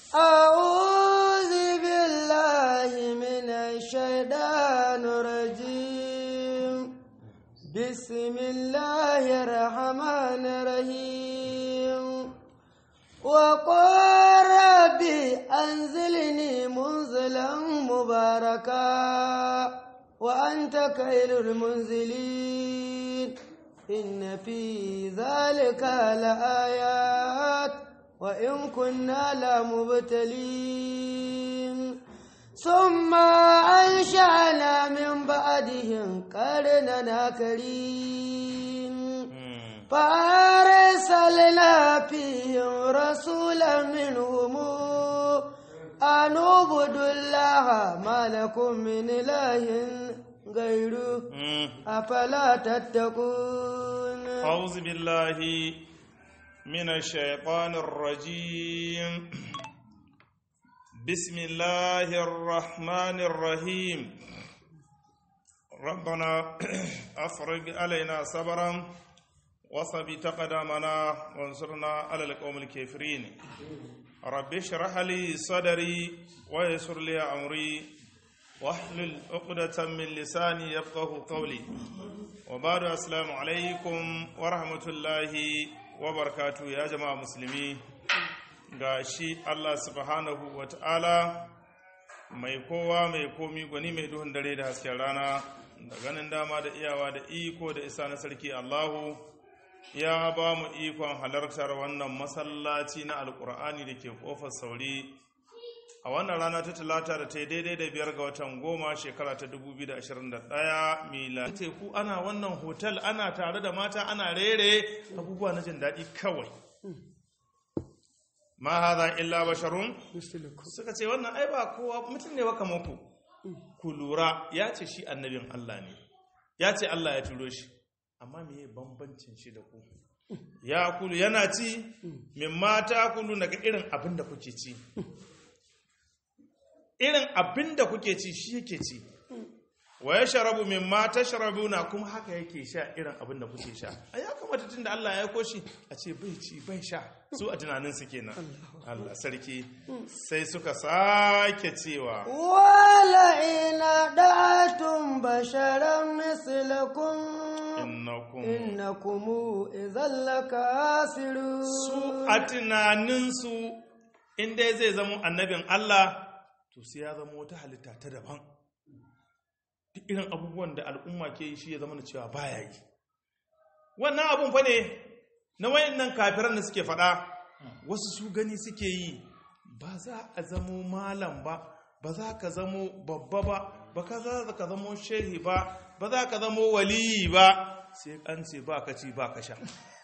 أعوذ بالله من الشيطان الرجيم بسم الله الرحمن الرحيم وقال ربي أنزلني منزلا مباركا وأنت خير المنزلين إن في ذلك لآيات وإن كنا لمبتلين ثم أنشأنا من بعدهم قرننا كريم فأرسلنا فيهم رسولا منهم أن اعبدوا الله ما لكم من إله غيره أفلا تتقون أعوذ بالله من الشيطان الرجيم بسم الله الرحمن الرحيم ربنا أفرج علينا صبرا وثبت قدامنا وانصرنا على القوم الكافرين رب اشرح لي صدري ويسر لي أمري واحلل عقدة من لساني يفقه قولي وبعد السلام عليكم ورحمة الله وبركاته يا جماعة مسلمين ga shi Allah subhanahu wa ta'ala mai kowa mai komi gwani mai duhun dare da hasken rana da ganin dama da iyawa da iko da isa na sarki Allahu ya ba mu ikon halartar wannan masallaci na alkur'ani da ke kofar sauri a wannan rana ta talata da ta yi daidai da biyar ga watan goma shekara ta 2021 mila teku ana wannan hotel ana tare da mata ana rere abubuwa na jin daɗi kawai ma haza illa basharun suka ce wannan ai ba kowa mutum ne baka muku ku lura ya ce shi annabin Allah ne ya ce Allah ya turo shi amma me bambancin shi da ku ya kulu yana ci min mata kulu daga irin abin da kuke ci irin abin da kuke ci shi yake ci wa ya sharabu min ma ta sharabu na kuma haka yake sha irin abin da kuke sha a ya kamata tun da Allah ya koshi a ce bai ci bai sha su a tunanin su kenan Allah sarki sai suka sake cewa wala ina da'atun basharan mislakum innakum innakum idhal lakasirun su a tunanin su in dai zai zama annabin Allah to sai ya zama wata halitta ta daban duk irin abubuwan da al'umma ke yi shi ya zama da cewa baya yi wannan abun fa ne na wayannan kafiran da suke faɗa wasu su gani suke yi ba za a zamo malam ba ba za ka zamo babba ba ba ka za ka zamo shehi ba ba za ka zamo waliyi ba sai an ce ba ka ci ba ka sha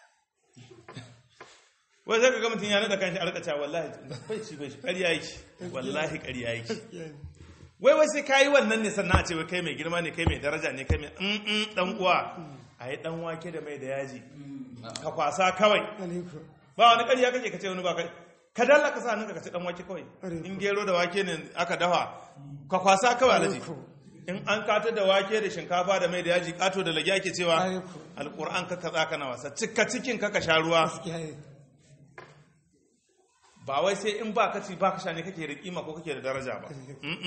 wai sai ka ga mutum ya nada kanshi a rikaca wallahi bai ci bai shi ƙarya yake wallahi ƙarya yake wai wai sai kayi wannan ne sannan a ce wai kai mai girma ne kai mai daraja ne kai mai mm dan uwa a yi dan wake da mai da yaji ka kwasa kawai ba wani ƙarya kake ka ce wani ba kai ka dalla ka sa nan ka ce dan wake kawai in gero da wake ne aka dafa ka kwasa kawai alaji in an kata da wake da shinkafa da mai da yaji kato da lagi ake cewa alquran ka kaza kana wasa cika cikin ka ka sha ruwa ba wai sai in ba ka ci ba ka sha ne kake da kima ko kake da daraja ba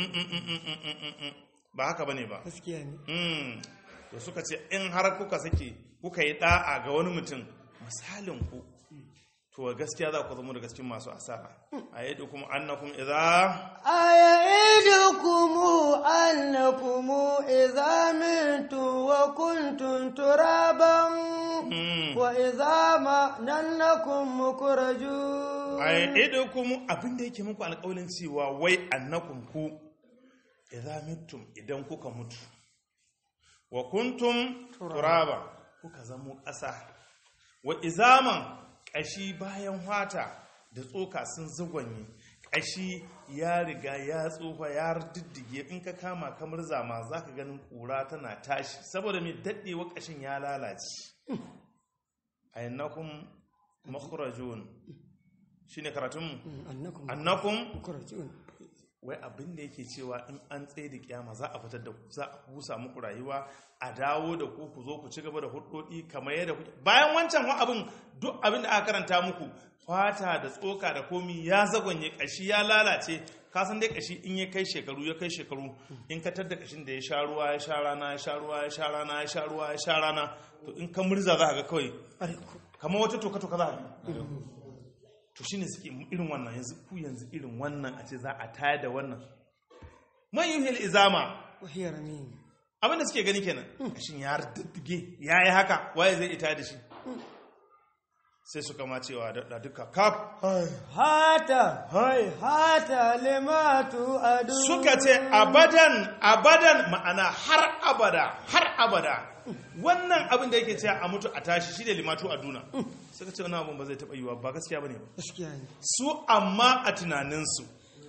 ba haka bane ba gaskiya ne to suka ce in har kuka sake kuka yi da'a ga wani mutum misalin ku to gaskiya za ku zama da cikin masu asara a yi kuma annakum idza أيعدكم أنكم إذا متم وكنتم ترابا وإذا ما ننكم مخرجون ayyidukum abin da yake muku alƙawalin cewa wai annakum ku idza mittum idan kuka mutu wa kuntum turaba kuka zamo ƙasa wa izaman ƙashi bayan wata da tsoka sun zagwanye ƙashi ya riga ya tsofa ya diddige in ka kama kamar zama za ka ganin ƙura tana tashi saboda mai daɗewa ƙashin ya lalace a yannakun makurajun shi ne karatunmu أنكم annakun مخرجون wai abin da yake cewa in an tsaye da kiyama za a fitar da ku za a busa muku rayuwa a dawo da ku ku zo ku ci gaba da hudodi kamar yadda kuke bayan wancan wa abin duk abin da aka karanta muku fata da tsoka da komi ya zagonye kashi ya lalace ka san dai kashi in ya kai shekaru ya kai shekaru in ka tadda kashin da ya sha ruwa ya sha rana ya sha ruwa ya sha rana ya sha ruwa ya sha rana to in ka murza za ka ga kawai kamar wata toka toka za ka ga to shine suke irin wannan yanzu ku yanzu irin wannan a ce za a tayar da wannan man yuhil izama وهي رميم abinda suke gani kenan kashin ya daddige ya yi haka waye zai ita da shi sai suka ma cewa da duka kaf hata hai hata lima tu'adu suka ce abadan abadan ma'ana har abada har abada wannan abin da yake cewa a mutu a tashi shi ne limatu a duna suka ce wannan abin ba zai taɓa yiwa ba gaskiya ba ne gaskiya ne su amma a tunaninsu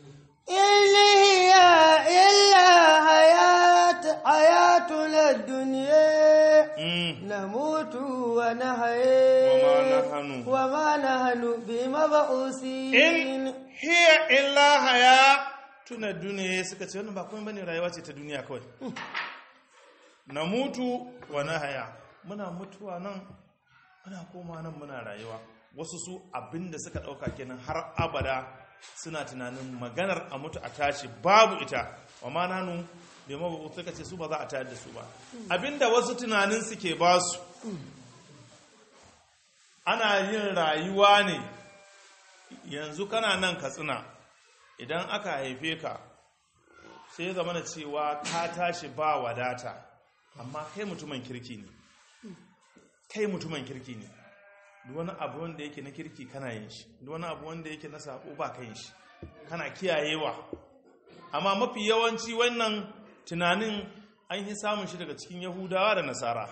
إلا هي إلا حياة حياتنا الدنيا mm, نموت ونحيا وما نحن وما نحن in بمبعوثين hiya illa haya tuna duniya suka ce wannan ba kuma bane rayuwa ce ta duniya kawai na mutu wa na haya muna mutuwa nan muna koma nan muna rayuwa wasu su abinda suka dauka kenan har abada suna tunanin maganar a mutu a tashi babu ita wa ma nanu bai mabu suka ce su ba za a tayar da su ba abinda wasu tunanin suke ba su ana yin rayuwa ne yanzu kana nan katsina idan aka haife ka sai ya zama cewa ka tashi ba wadata amma kai mutumin kirki ne kai mutumin kirki ne duk wani abu wanda yake na kirki kana yin shi duk wani abu wanda yake na sako ba ka yin shi kana kiyayewa amma mafi yawanci wannan tunanin an yi samun shi daga cikin yahudawa da nasara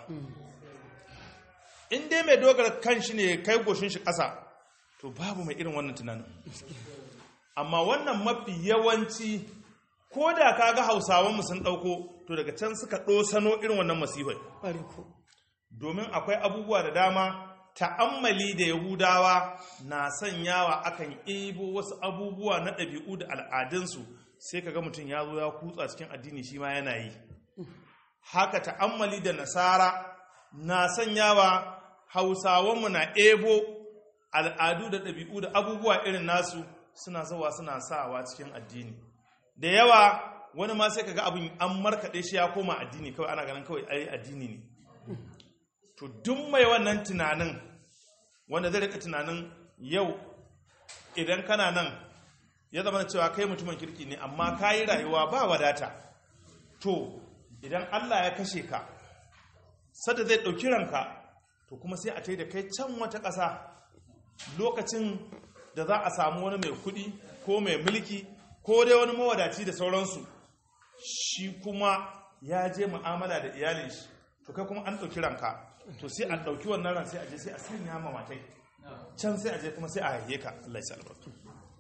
in dai mai dogara kan shi ne kai goshin shi ƙasa to babu mai irin wannan tunanin amma wannan mafi yawanci ko da ka ga hausawanmu sun ɗauko to daga can suka ɗosano irin wannan masifai Bariko. domin akwai abubuwa da dama ta'ammali da yahudawa na sanyawa akan ebo wasu abubuwa na ɗabi'u da al'adunsu sai ka ga mutum ya zo ya kutsa cikin addini shi ma yana yi haka ta'ammali da nasara na sanyawa hausawanmu na ebo al'adu da ɗabi'u da abubuwa irin nasu suna zawa suna sawa cikin addini da yawa wani ma sai kaga abin an markaɗe shi ya koma addini kawai ana ganin kawai ai addini ne to duk mai wannan tunanin wanda zai rika tunanin yau idan kana nan ya zama cewa kai mutumin kirki ne amma ka yi rayuwa ba wadata to idan allah ya kashe ka sada zai ɗauki ranka to kuma sai a tai da kai can wata ƙasa lokacin da za a samu wani mai kuɗi ko mai mulki ko dai wani mawadaci da sauransu shi kuma ya je mu'amala da iyalin shi to kai kuma an ɗauki ranka to sai a ɗauki wannan ran sai a je sai a sanya ma matai can sai a je kuma sai a haihe ka Allah ya sa albarka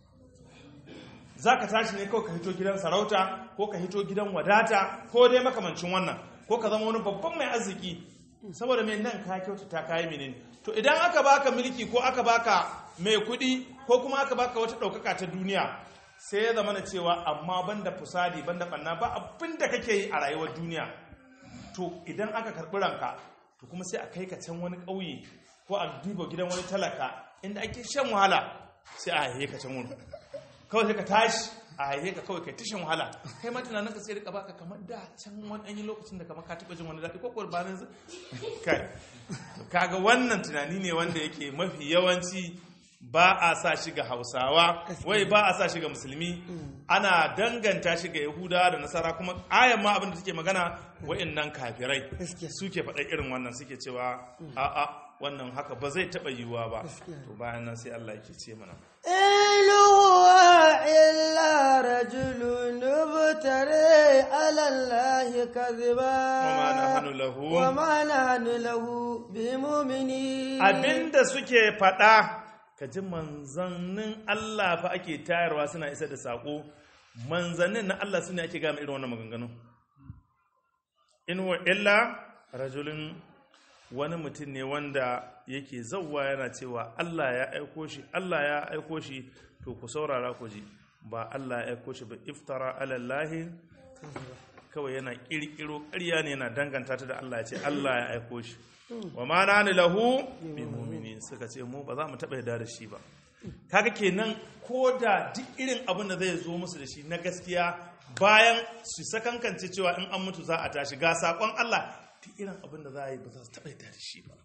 za ka tashi ne kawai ka hito gidan sarauta ko ka hito gidan wadata ko dai makamancin wannan ko ka zama wani babban mai arziki saboda mai nan ka kyautata kayi menene to idan aka baka mulki ko aka baka mai kuɗi ko kuma aka baka wata ɗaukaka ta duniya sai ya zama na cewa amma banda fusadi banda ɓanna ba abin da kake yi a rayuwar duniya to idan aka karɓi ranka to kuma sai a kai ka can wani ƙauye ko a duba gidan wani talaka inda ake shan wahala sai a haihe ka can wani kawai sai ka tashi a haihe ka kawai kai tashin wahala kai ma tunanin ka sai rika baka kamar da can wani ɗanyi lokacin da kamar ka taɓa jin wani daɗi ko kurbanin zai kai kaga wannan tunani ne wanda yake mafi yawanci ba a sa shi ga hausawa wai ba a sa shi ga musulmi ana danganta shi ga yahudawa da nasara kuma ayan ma abin da take magana wa'annan kafirai Gaskiya. suke faɗa irin wannan suke cewa a'a wannan haka ba zai taɓa yiwuwa ba Gaskiya. to bayan nan sai Allah yake ce mana إن هو إلا رجل ابتري على الله كذبا وما نحن له وما نحن له بمؤمنين abinda suke faɗa ka ji manzannin Allah fa ake tayarwa suna isa da saƙo manzannin na Allah suna ake gama irin wannan maganganu in wa illa rajulun wani mutum ne wanda yake zauwa yana cewa Allah ya aiko shi Allah ya aiko shi to ku saurara ku ji ba Allah ya aiko shi ba iftara alallahi kawai yana kirkiro ƙarya ne yana danganta ta da Allah ya ce Allah ya aiko shi wa ma nani lahu bi mu'minin suka ce mu ba za mu taɓa yarda da shi ba kaga kenan ko da duk irin abin da zai zo musu da shi na gaskiya bayan su sakankance cewa in an mutu za a tashi ga sakon Allah duk irin abin da za a yi ba za su taɓa yarda da shi ba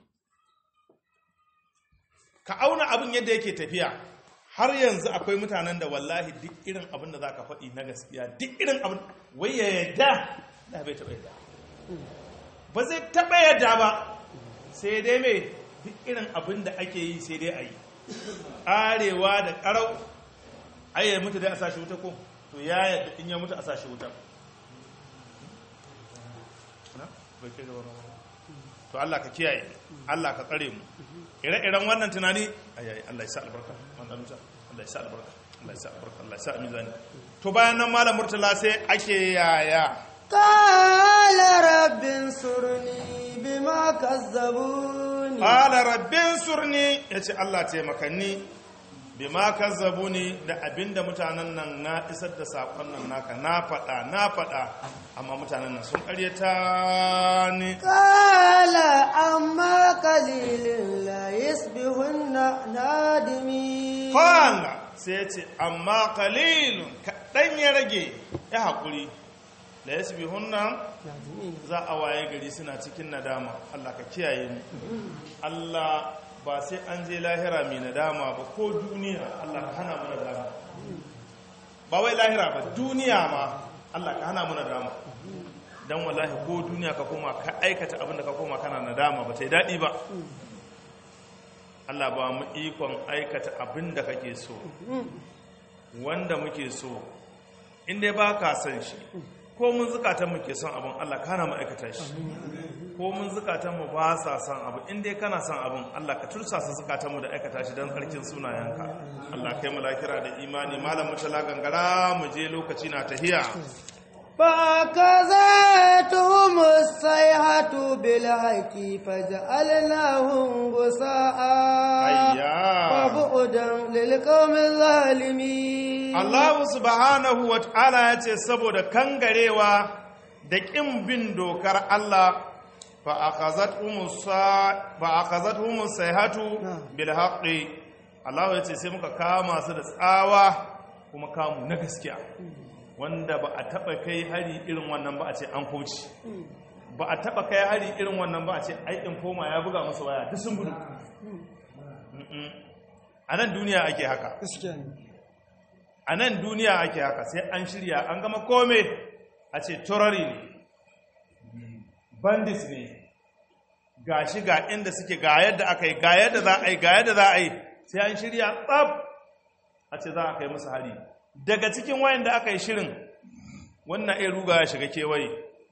ka auna abin yadda yake tafiya har yanzu akwai mutanen da wallahi duk irin abin da za ka faɗi na gaskiya duk irin abin wai ya yadda da bai taɓa yadda ba zai taɓa yadda ba sai dai mai duk irin abin da ake yi sai dai a yi ƙarewa da ƙarau ayyar mutu dai a sashi wuta ko to ya yadda in ya mutu a sashi wuta Na? Bai kai ga wani wani. to Allah ka kiyaye Allah ka tsare mu ire-iren wannan tunani ayayi Allah ya sa albarka wannan nuta Allah ya sa albarka Allah ya sa albarka Allah ya sa mizani to bayan nan malam murtala sai ake yaya قال رب انصرني بما كذبوني qala rabbin surni yace Allah taimakanni bima kazzabuni da abinda mutanen nan na isar da sakon nan naka na faɗa na faɗa amma mutanen nan sun ƙaryata ni قال أما قليل لا يصبحن نادمين Kwana sai ya ce, amma kalilun kaɗan ya rage ya haƙuri, da ya bi hunnan za a waye gari suna cikin nadama, Allah ka kiyaye mu. Allah ba sai an je lahira mai nadama ba ko duniya Allah ka hana mu nadama. Ba wai lahira ba, duniya ma Allah ka hana mu nadama. Don wallahi ko duniya ka koma ka aikata abin da ka koma kana nadama ba ta yi daɗi ba. Allah ba mu ikon aikata abin da kake so wanda muke so inda ba ka san shi ko mun zukatan mu ke son abin Allah kana mu aikata shi ko mun zukatan mu ba sa son abu inda kana son abin Allah ka tursasa zukatan mu da aikata shi don tsarkin sunayenka Allah kai mu lakira da imani malam mutala gangara mu je lokaci na tahiya فأخذتهم الصيحة بالحق فجعلناهم غثاء ayya وبعدا للقوم الظالمين Allah subhanahu wa ta'ala ya ce saboda kangarewa da ƙin bin dokar Allah fa akhazat humus sayhatu bil haqqi Allah ya ce sai muka kama su da tsawa kuma kamu na gaskiya wanda ba a taba kai hari irin wannan ba a ce an kauce ba a taba kai hari irin wannan ba a ce aikin koma ya buga musu waya duk sun gudu Mm-mm. a nan duniya ake haka a nan duniya ake haka sai an shirya an gama kome a ce turari ne bandits ne ga shi ga inda suke ga yadda aka yi ga yadda za a yi ga yadda za a yi sai an shirya tsab a ce za a kai musu hari daga cikin wayan da aka yi shirin wannan iya ruga ya shiga kewaye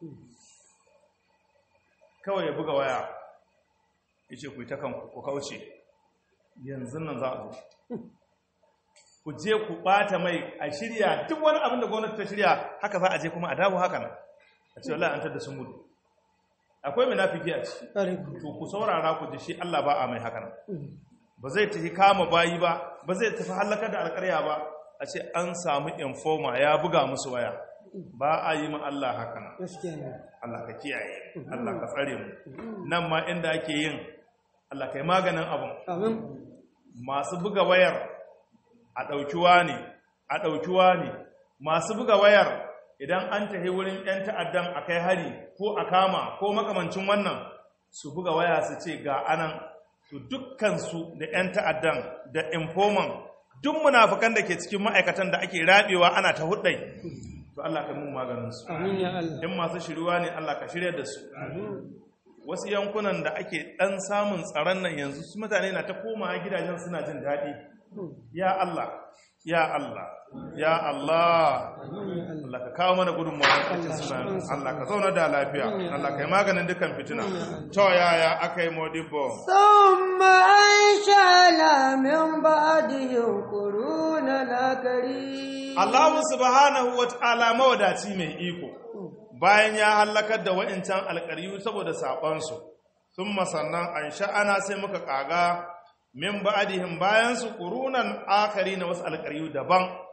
kawai ya buga waya ya ce ku yi ta kanku ku kauce yanzu nan za a zo ku je ku bata mai a shirya duk wani abin da gwamnati ta shirya haka za a je kuma a dawo haka nan a ce wallahi an tada sun gudu akwai munafiki a ciki to ku saurara ku ji shi Allah ba a mai haka nan ba zai tafi kama bayi ba ba zai tafi halakar da alƙarya ba a ce an samu informa ya buga musu waya ba a yi ma Allah haka nan Allah ka kiyaye Allah ka tsare mu nan ma inda ake yin Allah kai maganin abun masu buga wayar a ɗaukiwa ne a ɗaukiwa ne masu buga wayar idan an tafi wurin 'yan ta'addan a kai hari ko a kama ko makamancin wannan su buga waya su ce ga anan to dukkansu da 'yan ta'addan da informan duk munafukan da ke cikin ma'aikatan da ake rabewa ana ta hudai to Allah ka mun maganinsu in masu shiriwa ne Allah ka shirya da su wasu yankunan da ake ɗan samun tsaron nan yanzu su mutane na ta koma gidajen suna jin daɗi ya Allah ya Allah ya Allah Allah ka kawo mana gudunmawa cikin suna Allah ka zauna da lafiya Allah ka yi maganin dukkan fitina to yaya aka yi modibbo ثم أنشأنا من بعدهم قرونا آخرين Allah subhanahu wa ta'ala mawadaci mai iko bayan ya hallakar da wa'incan alƙaryu saboda saɓonsu sun sannan an sha'ana sai muka ƙaga min ba'adihim bayan su ƙurunan akari na wasu alƙaryu daban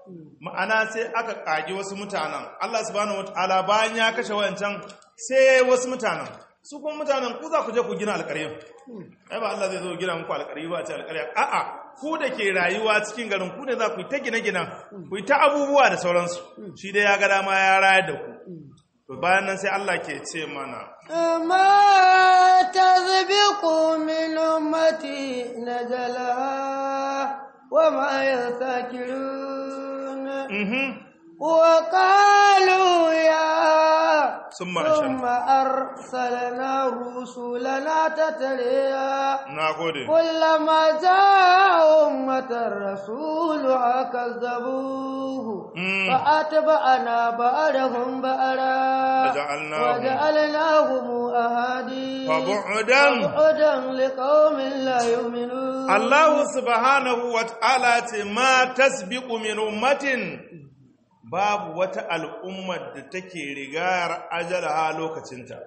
ma'ana sai aka kage wasu mutanen Allah subhanahu wataala bayan ya kashe wayancan sai wasu mutanen su kuma mutanen ku za ku je ku gina alƙarya ai ba Allah zai zo gina muku alƙarya ba a ce alƙarya a'a ku da ke rayuwa cikin garin ku ne za ku yi ta gine-ginen ku yi ta abubuwa da sauransu shi dai ya ga dama ya rayar da ku to bayan nan sai Allah ke ce mana ما تسبق من أمتي نجلها وما يستكرون mhm وقالوا يا summa ثم ashan أرسلنا رسلنا تتريا na gode كلما جاء أمة رسولها كذبوه Mm. فأتبعنا بعدهم بعدا وجعلناهم- وجعلناهم أهادي فبعدا فبعدا لقوم لا يؤمنون Allah subhanahu wa ta'ala ce ma tasbiqu min ummatin babu wata al'ummar da take rigar ajalaha lokacinta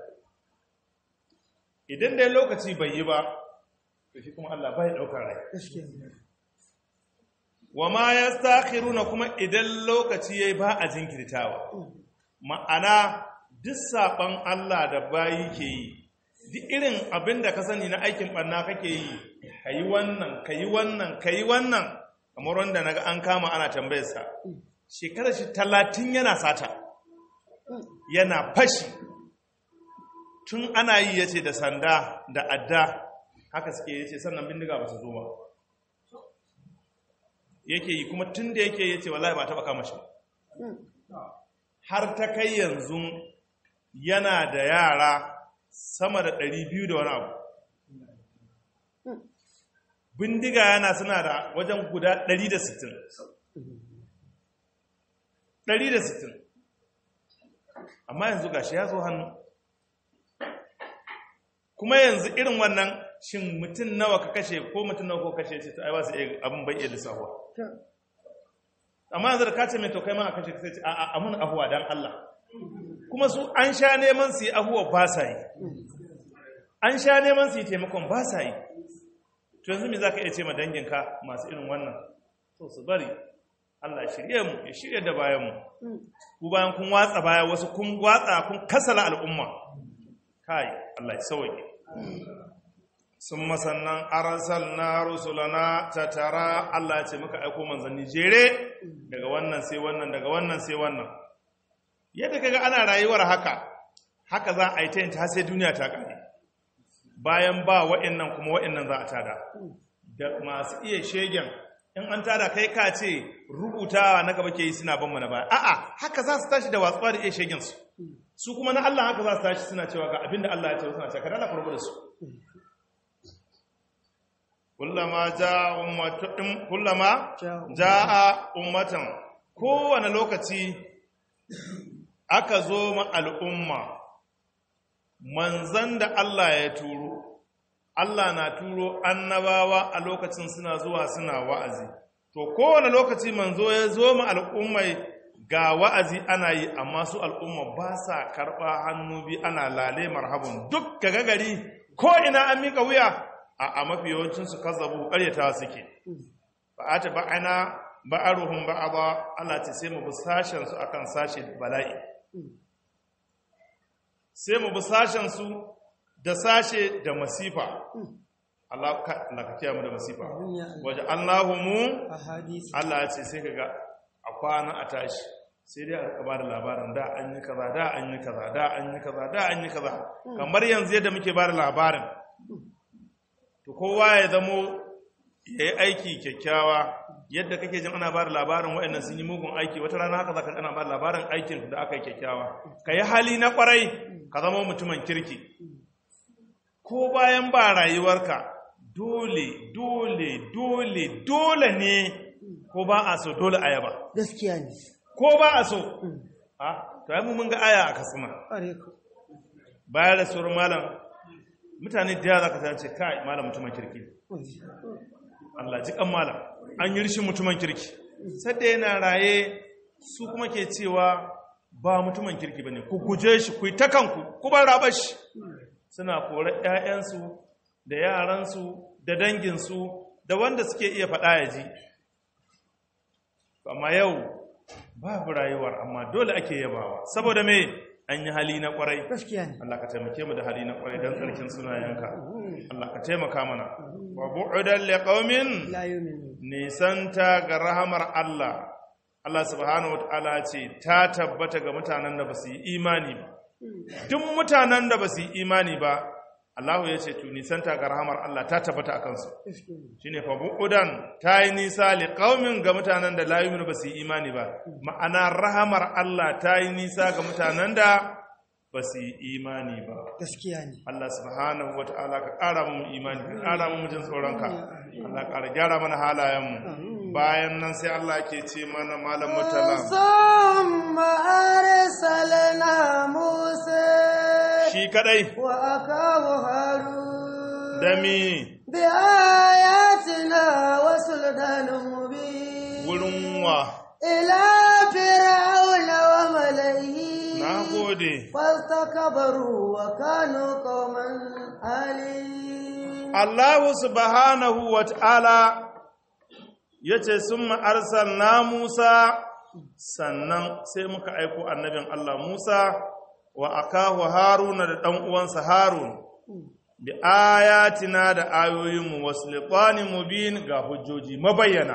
idan dai lokaci bai yi ba to shi kuma Allah bai daukar rai wa ma yastakhiruna kuma idan lokaci yayi ba a jinkirtawa ma'ana duk saban Allah da bayi ke yi duk irin abin da ka sani na aikin ɓanna kake yi ka yi wannan ka yi wannan ka yi wannan kamar wanda naga an kama ana tambayarsa shekarar shi talatin yana sata yana fashi tun ana yi ya ce da sanda da adda haka suke ya ce sannan bindiga ba su zo ba yake yi kuma tun da yake ya ce wallahi ba taɓa kama shi ba. har ta kai yanzu yana da yara sama da ɗari biyu da wani abu bindiga yana suna da wajen guda ɗari da sittin ɗari da sittin amma yanzu gashi ya zo hannu kuma yanzu irin wannan shin mutum nawa ka kashe ko mutum nawa ko kashe ce ta ai ba su iya abin bai iya lissahuwa amma yanzu da ka ce mai to kai ma a kashe ka sai ce a a amun ahuwa dan Allah kuma su an sha neman su yi ahuwa ba sa yi an sha neman su yi taimakon ba sa yi to yanzu me za ka iya ce ma danginka masu irin wannan to su bari Allah ya shirye mu ya shirye da bayan mu ku bayan kun watsa baya wasu kun watsa kun kasala al'umma kai Allah ya sauke sun masannan arasal na rusulana ta tara Allah ya ce muka aiko manzanni jere daga wannan sai wannan daga wannan sai wannan yadda kaga ana rayuwar haka haka za a yi ta yin ta sai duniya ta kare bayan ba wa'annan kuma wa'annan za a tada da masu iya shegen in an tada kai ka ce rubutawa na gaba ke yi suna ban mana baya a'a haka za su tashi da watsuwa da iya shegen su su kuma na Allah haka za su tashi suna cewa ga abinda Allah ya ce suna cewa kada Allah farko da su kullama jaa ummatun kullama jaa ummatan kowane lokaci aka zo ma al'umma manzan da Allah ya turo Allah na turo annabawa a lokacin suna zuwa suna wa'azi to kowane lokaci manzo ya zo ma al'ummai ga wa'azi ana yi amma su al'umma ba sa karɓa hannu bi ana lale marhabin duk ga gari ko ina an miƙa wuya a a mafi yawancinsu kazzabu ƙaryata suke ba a ta ba'ana ba'aruhum ba'aba Allah ce sai mu bi sashen su akan sashe bala'i sai mu bi sashen su da sashe da masifa Allah ka Allah ka kiyaye mu da masifa waje Allahumu ahadisi Allah ya ce sai kaga a kwana a tashi sai dai a ba da labarin da an yi kaza da an yi kaza da an yi kaza da an yi kaza kamar yanzu yadda muke ba da labarin to kowa ya zamo ya yi aiki kyakkyawa yadda kake jin ana ba da labarin waɗannan sun yi mugun aiki wata rana haka za ka ana ba da labarin aikin da aka yi kyakkyawa ka yi hali na kwarai ka zama mutumin kirki ko bayan ba rayuwarka dole dole dole dole ne ko ba a so dole a yaba gaskiya ne ko ba a so a to ai mu mun ga aya a kasuma ƙware ku bayan da sauran malam mutane da yawa zaka ce kai malam mutumin kirki Allah ji kan malam an yi rishin mutumin kirki sadda yana raye su kuma ke cewa ba mutumin kirki bane ku guje shi ku yi ta kanku ku bar rabar shi suna kore ƴaƴansu da yaransu da danginsu da wanda suke iya faɗa ya ji amma yau babu rayuwar amma dole ake yabawa saboda me an yi hali na kwarai gaskiya ne Allah ka taimake mu da hali na kwarai don tsarkin sunayenka Allah ka taimaka mana wa bu'udan liqaumin la yu'minu nisanta ga rahamar Allah Allah subhanahu wataala ce ta tabbata ga mutanen da ba su yi imani ba duk mutanen da ba su yi imani ba Allah ya ce to nisanta ga rahamar Allah ta tabbata a kansu gaskiya ne shine fa bu'udan ta yi nisa li qaumin ga mutanen da la yu'minu ba su yi imani ba ma'ana rahamar Allah ta yi nisa ga mutanen da ba su yi imani ba gaskiya ne Allah subhanahu wa ta'ala ka ƙara mu imani ka ƙara mu jin tsoronka Allah ƙara gyara mana halayenmu bayan nan sai Allah ke ce mana malam mutala ثم أرسلنا موسى shi kadai وأخاه هارون da mi بآياتنا وسلطان مبين wurin wa إلى فرعون وملئه na gode فاستكبروا وكانوا قوما عالين Allah subhanahu wa ta'ala ya ce sun ma'arsal na Musa sannan sai muka aiko annabin Allah Musa wa akahu Haruna da ɗan uwansa Harun bi ayatina da ayoyinmu wasu liƙanin mubin ga hujjoji mabayyana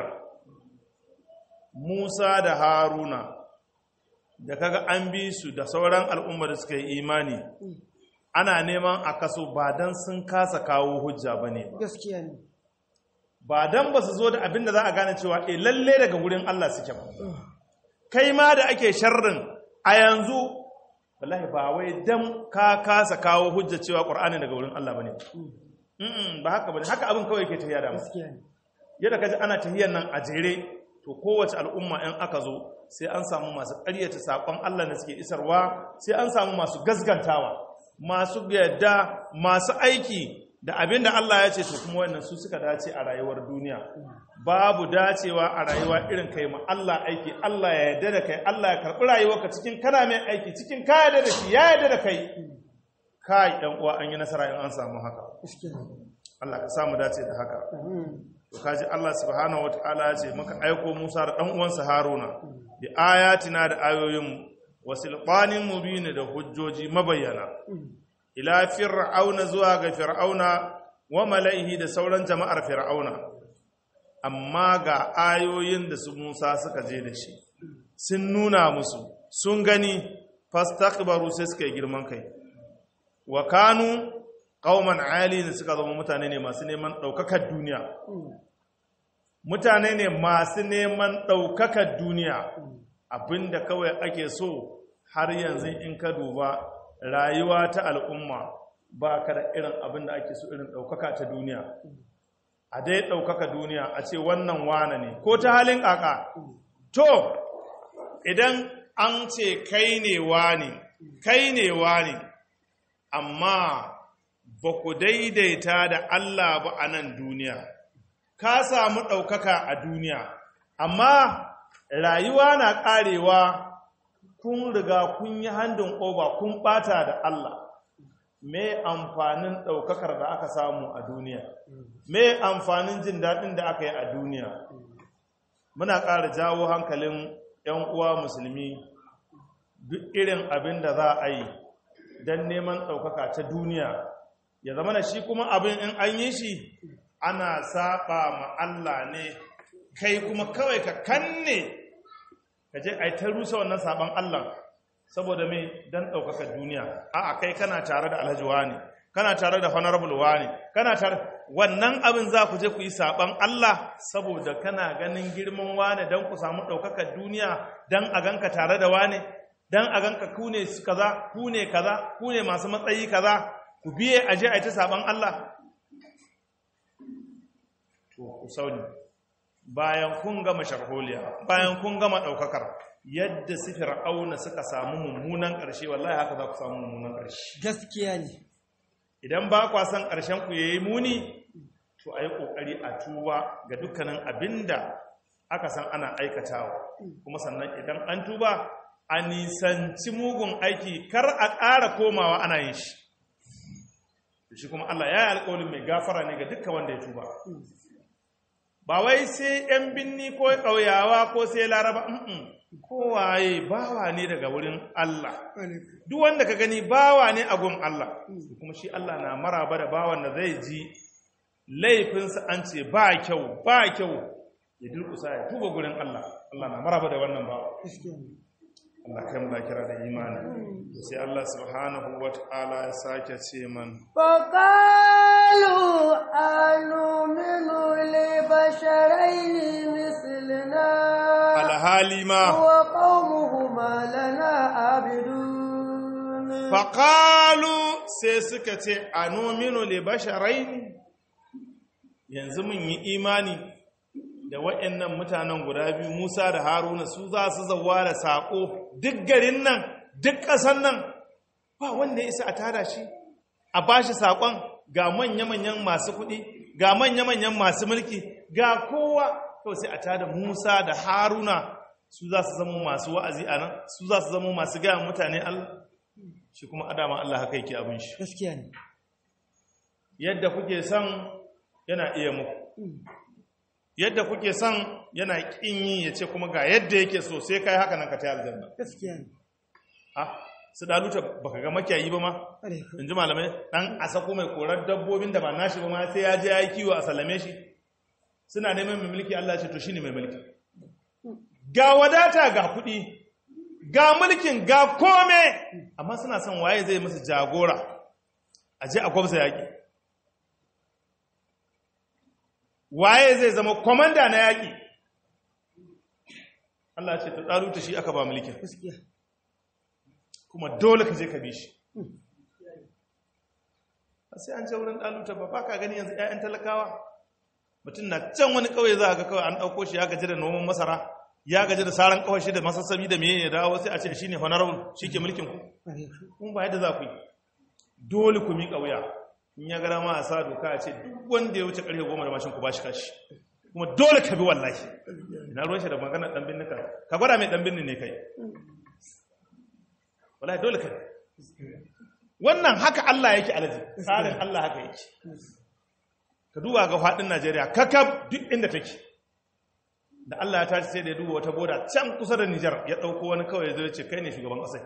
Musa da Haruna da kaga an bi su da sauran al'ummar da suka yi imani ana neman a kaso ba don sun kasa kawo hujja ba ne ba gaskiya ne ba don ba su zo da abin da za a gane cewa e lalle daga wurin Allah suke ba kai ma da ake sharrin a yanzu wallahi ba wai don ka kasa kawo hujja cewa ƙur'ani daga wurin Allah ba ne ba haka ba ne haka abin kawai ke tafiya da mu gaskiya ne yadda kaji ana tahiyar nan a jere to kowace al'umma in aka zo sai an samu masu ƙaryata saƙon Allah da suke isarwa sai an samu masu gaskantawa masu yadda masu aiki da abin da Allah ya ce to kuma wannan su suka dace a rayuwar duniya babu dacewa a rayuwa irin kai ma Allah aiki Allah ya yarda da kai Allah ya karɓi rayuwarka cikin kana mai aiki cikin ka yarda da shi ya yarda da kai kai ɗan uwa an yi nasara in an samu haka gaskiya ne Allah ka samu dace da haka to kaji Allah subhanahu wataala ya ce muka aiko Musa da dan uwansa Haruna bi ayatina da ayoyin wasilqanin mubin da hujjoji mabayyana ila fir'auna zuwa ga fir'auna wa mala'ihi da sauran jama'ar fir'auna amma ga ayoyin da su Musa suka je da shi sun nuna musu sun gani fastakbaru sai suka yi girman kai wa kanu qauman ali suka zama mutane ne masu neman daukakar duniya mutane ne masu neman ɗaukakar duniya abinda kawai ake so har yanzu in ka duba rayuwa ta al'umma ba ka da irin abinda ake so irin ɗaukaka ta duniya a dai ɗaukaka duniya a ce wannan wane ne ko ta halin ƙaƙa to idan an ce kai ne wane kai ne wane amma ba ku daidaita da Allah ba a nan duniya ka samu ɗaukaka a duniya, amma rayuwa na ƙarewa kun riga kun yi handin oba kun ɓata da Allah. Me amfanin ɗaukakar da aka samu a duniya? Me amfanin jin daɗin da aka yi a duniya? Muna ƙara jawo hankalin ‘yan uwa musulmi duk irin abin da za a yi don neman ɗaukaka ta duniya, ya zama da shi kuma abin in an yi shi ana saba ma Allah ne kai kuma kawai ka kanne ka je ai ta rusa wannan saban Allah saboda me dan daukaka duniya a'a kai kana tare da Alhaji wani kana tare da honorable wani kana tare wannan abin za ku je ku yi saban Allah saboda kana ganin girman wani dan ku samu daukakar duniya dan a ganka tare da wani dan a ganka ku ne kaza ku ne kaza ku ne masu matsayi kaza ku biye aje ai ta saban Allah to ku sauni bayan kun gama sharholiya bayan kun gama ɗaukakar yadda su fir'auna suka samu mummunan ƙarshe wallahi haka za ku samu mummunan ƙarshe gaskiya ne idan ba kwa san ƙarshen ku yayi muni to ayi kokari a tuba ga dukkanin abinda aka san ana aikatawa kuma sannan idan an tuba a nisanci mugun aiki kar a ƙara komawa ana yin shi shi kuma Allah ya yi alƙawarin mai gafara ne ga dukkan wanda ya tuba ba wai sai ‘yan binni ko ƙauyawa ko sai laraba mm kowaye bawa ne daga wurin Allah duk wanda ka gani bawa ne a gun Allah kuma shi Allah na maraba da bawan da zai ji laifinsa an ce ba kyau ba kyau ya durkusa ya tuba gurin Allah Allah na maraba da wannan bawa Allah kai mu da kira da imani sai Allah subhanahu wa ta'ala ya sake ce man فقالوا أنؤمن لبشرين مثلنا alhali ma وقومهما لنا عابدون faƙalu sai suka ce a nominu le basharai yanzu mun yi imani da waɗannan mutanen guda biyu musa da haruna su za su zauwa da saƙo duk garin nan duk ƙasan nan ba wanda ya isa a tada shi a ba shi saƙon ga manya-manyan masu kuɗi ga manya-manyan masu mulki ga kowa to sai a tada musa da haruna su za su zama masu wa'azi a nan su za su zama masu gaya mutane allah shi kuma adama Allah haka yake abin shi gaskiya ne yadda kuke son yana iya muku yadda kuke son yana kin yi ya ce kuma ga yadda yake so sai kai haka nan ka ta aljanna gaskiya ne ah su daluta baka ga makiyayi ba ma Alaikum. in ji malamai dan a sako mai korar dabbobin da ba nashi ba ma sai ya je ya yi kiwo a sallame shi suna neman mai mulki Allah ya ce to shine mai mulki ga wadata ga kuɗi ga mulkin ga kome amma suna son waye zai musu jagora a je a kwamsa yaƙi waye zai zama kwamanda na yaƙi Allah ce ta ɗaruta shi aka ba mulkin gaskiya kuma dole ka je ka bi shi sai an ce wurin ɗaluta ba ba ka gani yanzu 'ya'yan talakawa mutum na can wani ƙauye za a ga kawai an ɗauko shi ya gaji da noman masara ya gaji da saran kawai shi da masassabi da meye ya dawo sai a ce shi ne honorable shi ke mulkin ku Alaikum. kun ba yadda za ku yi dole ku miƙa wuya in ya gara ma a sa doka a ce duk wanda ya wuce ƙarfe goma da mashin ku ba shi kashi kuma dole ka bi wallahi ina ruwan shi da maganar ɗan binni ka ka gwada mai ɗan binni ne kai wallahi dole ka bi. wannan haka Allah yake alaji tsarin Allah haka yake ka duba ga faɗin Najeriya kakab duk inda take da Allah ya tashi sai da ya duba wata boda can kusa da Nijar ya ɗauko wani kawai zai ce kai ne shugaban ƙasai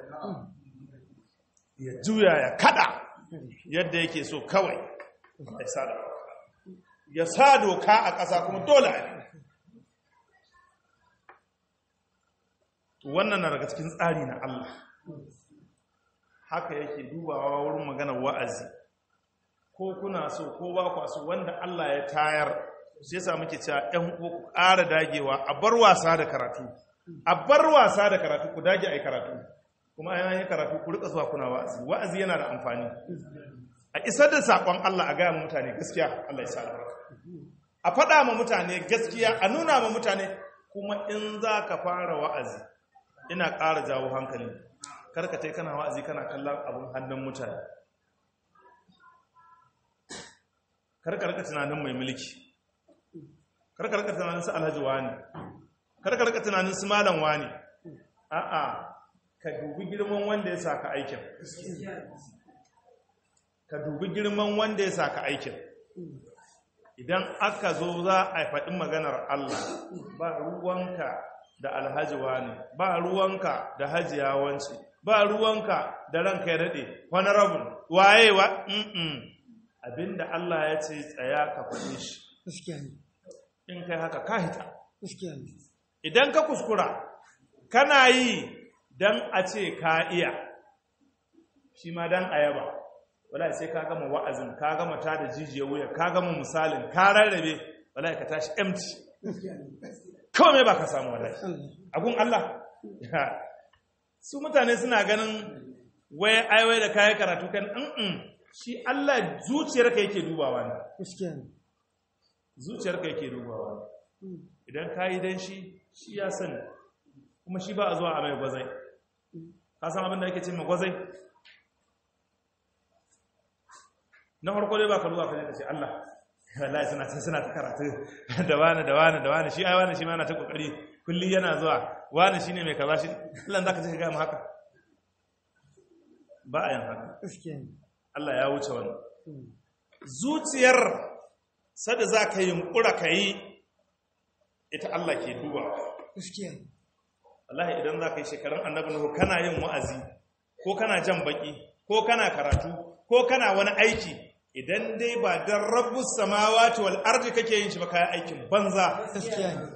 ya juya ya kada yadda yake so kawai ya sa doka ya sa doka a ƙasa kuma dole a yi wannan na daga cikin tsari na Allah haka yake dubawa wurin maganar wa'azi ko kuna so ko ba kwa so wanda Allah ya tayar shi yasa muke cewa ɗan uwa ku ƙara dagewa a bar wasa da karatu a bar wasa da karatu ku dage ai karatu kuma ai yi karatu ku rika zuwa kuna wa'azi wa'azi yana da amfani a isar da sakon Allah a gaya ma mutane gaskiya Allah ya sa albarka a faɗa ma mutane gaskiya a nuna ma mutane kuma in za ka fara wa'azi ina ƙara jawo hankali karka tai kana wa'azi kana kallon abin hannun mutane karka rika tunanin mai mulki karka rika tunanin su alhaji wani karka rika tunanin su malam wani a'a ka dubi girman wanda ya saka aikin ka dubi girman wanda ya saka aikin idan aka zo za a faɗi maganar Allah ba ruwanka da alhaji wani ba ruwanka da hajiya wance ba ruwanka da ranka ya daɗe honorable waye wa mm abinda Allah ya ce tsaya ka faɗi shi gaskiya ne in kai haka ka hita gaskiya ne idan ka kuskura kana yi don a ce ka iya shi ma don ayaba wala sai ka gama wa'azin ka gama ta da jijiyar wuya ka gama misalin ka rarrabe wala ka tashi empty kawai mai ba ka samu wala Allah agun Allah su mutane suna ganin wai aiwai da kayan karatu kan mm shi Allah zuciyarka yake dubawa ne gaskiya ne zuciyarka yake dubawa ne idan ka yi don shi shi ya sani kuma shi ba a zuwa a mai gwazai ka san abin da ake ce mai gwazai na farko dai ba ka zuwa ka je ka ce Allah wallahi suna ta suna ta karatu da wani da wani da wani shi ai wani shi ma yana ta kokari kulli yana zuwa wani shine mai kaza shi Allah zaka je ka ga mu haka ba a yin haka gaskiya ne Allah ya wuce wannan zuciyar sada za ka yi yunkura ka yi ita Allah ke duba gaskiya wallahi idan za ka yi shekarun annabi nuhu kana yin wa'azi ko kana jan baki ko kana karatu ko kana wani aiki idan dai ba dan rabbus samawati wal ardi kake yin shi ba kai aikin banza gaskiya ne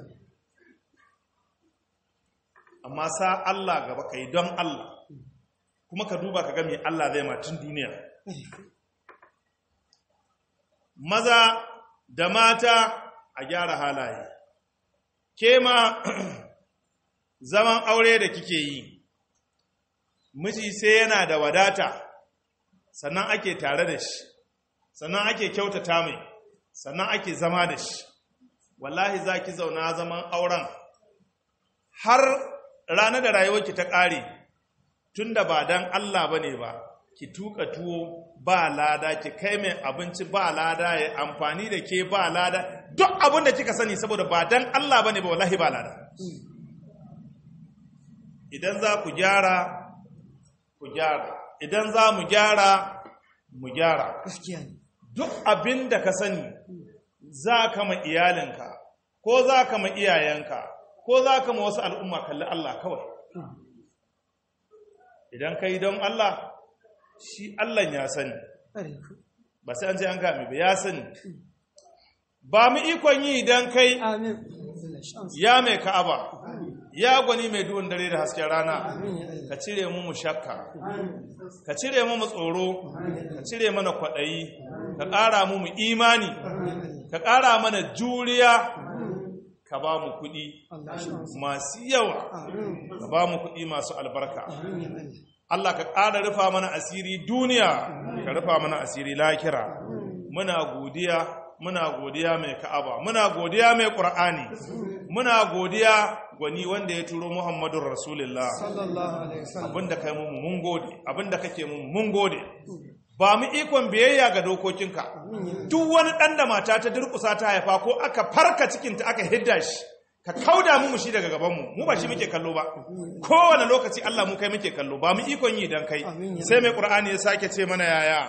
amma sa Allah gaba kai don Allah kuma ka duba ka ga me Allah zai ma tun duniya maza da mata a gyara halaye ke ma zaman aure da kike yi miji sai yana da wadata sannan ake tare da shi sannan ake kyautata mai sannan ake zama da shi wallahi za ki zauna zaman auren har ranar da rayuwarki ta ƙare tun da ba don Allah ba ne ba ki tuka tuwo ba lada ki kai mai abinci ba lada ya amfani da ke ba lada duk abin da kika sani saboda ba don Allah ba ne ba wallahi ba lada idan za ku gyara ku gyara idan za mu gyara mu gyara gaskiya ne duk abin da ka sani za ka ma iyalinka ko za ka ma iyayenka ko za ka ma wasu al'umma kalli Allah kawai idan ka yi don Allah shi Allah ya sani ƙwarai ku ba sai an ce an gami ba ya sani ba mu ikon yi idan kai amin Allah shi amsa ya mai ka'aba ya gwani mai duhun dare da hasken rana amin ya Allah ka cire mu mu shakka ka cire mu mu tsoro ka cire mana kwaɗayi ka ƙara mu mu imani amin ya Allah ka ƙara mana juriya ka ba mu kuɗi Allah shi amsa masu yawa amin ka ba mu kuɗi masu albarka amin ya Allah Allah ka ƙara rufa mana asiri duniya ka rufa mana asiri lakira muna godiya muna godiya mai ka'aba muna godiya mai ƙur'ani muna godiya gwani wanda ya turo muhammadun rasulullah sallallahu alaihi wasallam abinda kai mu mun gode abinda kake mu mun gode ba mu ikon biyayya ga dokokinka duk wani ɗan da mata ta durƙusa ta haifa ko aka farka cikinta aka hidda shi ka kauda mu mu shi daga gabanmu mu ba shi muke kallo ba kowane lokaci Allah mu kai muke kallo ba mu ikon yi dan kai Amin ya sai mai qur'ani ya sake ce mana yaya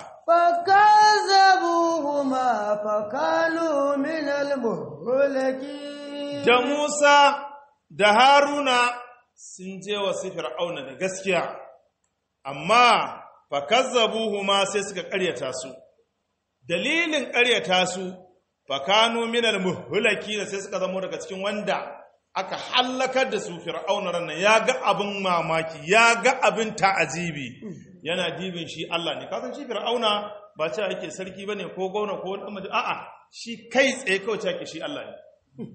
فكذبوهما فكانوا من المهلكين da Musa da Haruna sun je wa su Fir'auna da gaskiya amma fakazzabuhuma sai suka ƙaryata su dalilin ƙaryata su fakanu minal muhlakin sai suka zama daga cikin wanda aka hallakar da su Fir'auna ranan ya ga abin mamaki ya ga abin ta'ajibi yana dibin shi Allah ne kasan shi Fir'auna ba ce ake sarki bane ko gwamna ko wani amma a'a shi kai tsaye kawai ce ake shi Allah ne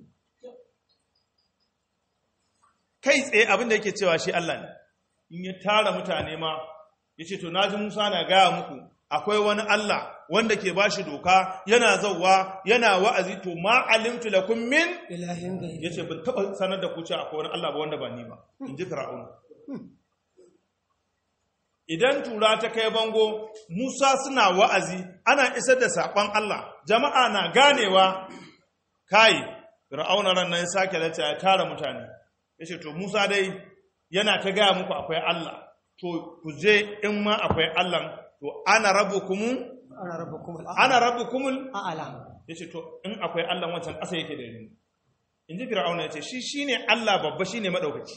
kai tsaye abin da yake cewa shi Allah ne in ya tara mutane ma ya ce to naji Musa na gaya muku akwai wani Allah wanda ke ba shi doka yana zauwa yana wa'azi to ma alimtu lakum min ilahin ya gari ce ban taɓa sanar da ku cewa akwai wani Allah ba wanda ba ni ba in ji fir'auna idan tura ta kai bango Musa suna wa'azi ana isar da saƙon Allah jama'a na ganewa kai fir'auna ran nan sake lati ya tara mutane yace to Musa dai yana ta gaya muku akwai Allah to ku je in ma akwai Allah to ana rabbukum ana rabbukum al'ala ana rabbukumul a'ala yace to in akwai Allah wancan ƙasa yake da ni in ji fir'auna yace shi shine Allah babba shine madaukaki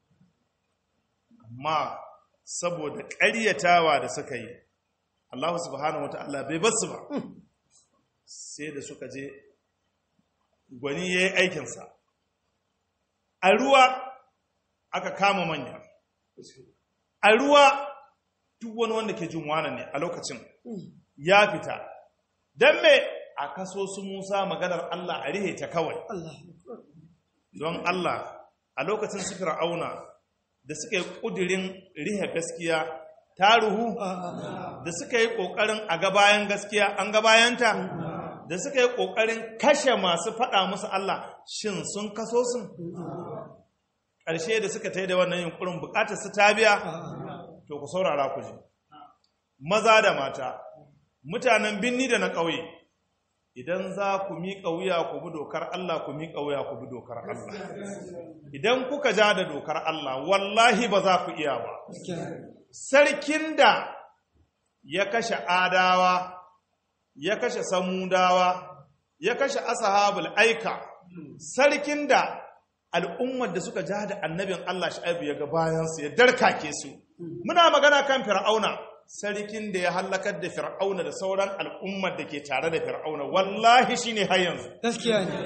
amma saboda ƙaryatawa da suka yi Allah subhanahu wata'ala bai basu ba sai da suka je gwani ya yi aikinsa a ruwa aka kama manya a ruwa duk wani wanda ke jin wane ne a lokacin ya fita don me a kaso su musa maganar Allah a rihe ta kawai Allah don Allah a lokacin su fir'auna da suka yi ƙudirin rihe gaskiya ta ruhu da suka yi ƙoƙarin a gabayan gaskiya an gabayanta da suka yi ƙoƙarin kashe masu faɗa musu Allah shin sun kaso sun ƙarshe da suka ta da wannan yunkurin buƙatar su ta biya to ku saurara ku ji maza da mata mutanen binni da na ƙauye idan za ku miƙa wuya ku bi dokar Allah ku miƙa wuya ku bi dokar Allah idan kuka ja da dokar Allah wallahi ba za ku iya ba sarkin da ya kashe adawa ya kashe samudawa ya kashe ashabul aika sarkin da al'ummar da suka ja da annabin Allah Shu'aibu ya ga bayansu ya darkake su muna magana kan fir'auna sarkin da ya hallakar da fir'auna da sauran al'ummar da ke tare da fir'auna wallahi shine har yanzu gaskiya ne